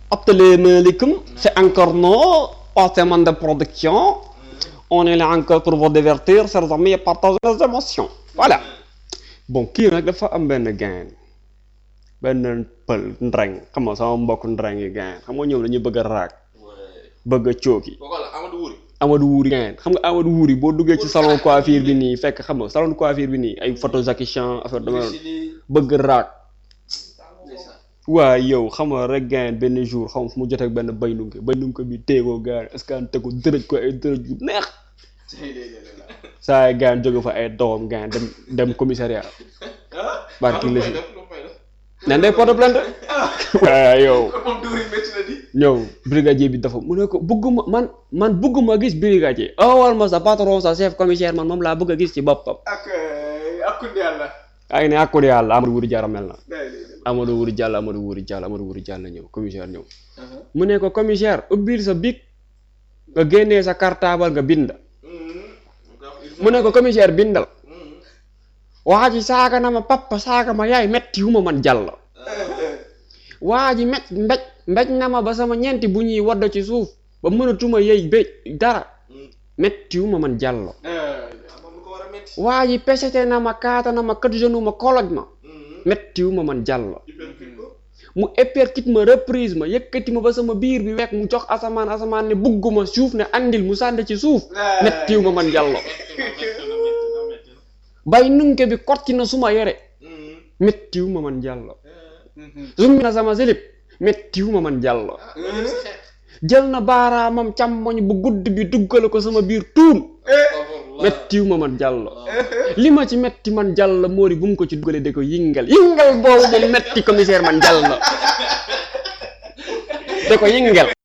Assalamualaikum, c'est encore nous, partenaire de production. On est là encore pour vous divertir, chers amis, et partager les émotions. Voilà. Bon, kii nag dafa am benn gain benn pël ndreng xam nga sama mbokk ndreng yi gain xam nga ñoom dañuy bëgg a raag bëgg a cooki kooku la Amadou Wuri. Amadou Wuri gain xam nga Amadou Wuri boo duggee ci salon coiffure bi nii fekk xam nga salon coiffure bi nii ay photo Jackie Chan affaire dama bëgg raag waaye yow xam nga rek gain benn jour xam nga fu mu jotee ak benn baynunke baynunke bi téegoo gain est-ce que te ko dërëj ko ay dërëj yu neex saa yi gain jóge fa ay doom gain dem dem commissariat barki la si nen day porte plainte waaye yow moom duuri métti na di. ñëw brigadier bi dafa mu ne ko bëgguma man man bëgguma gis brigadier awal ma sa patron sa chef commissaire man moom laa bëgg a gis ci boppam ak ak kundi yàlla. ay ne akku yàlla Amadou Wuri Diallo mel na Amadou Wuri Diallo Amadou Wuri Diallo Amadou Wuri Diallo ñëw commissaire ñëw mu ne ko commissaire ubbil sa bic nga génnee sa cartable nga bind mu ne ko commissaire bindal waa ji saaga na ma papa saaga ma yaay metti wu ma man jàll waa ji met mbéj mbéj na ma ba sama ñeenti bu ñuy wadd ci suuf ba mënatuma yey béj dara metti wu ma man jàll moom lu ko war a métti. waa ji pesete na ma kaata na ma kat genou ma koloj ma metti wu ma man jàll mu éperkit ma reprise ma yëkkati ma ba sama biir bi wekk mu jox asamaan asamaan ne bugguma suuf ne andil mu sànni ci suuf metti wu ma man jàll bay nunke bi kotti na suma yore metti wu ma man jàll summi na sama silip metti wu ma man jàll jël na baaraamam càmmoñ bu gudd bi duggale ko sama biir tuun mettiw ma man jàll li ma ci metti man jàll moo di bu mu ko ci dugalee da ko yingal yingal boobu moom metti commissaire man jàll da ko yingal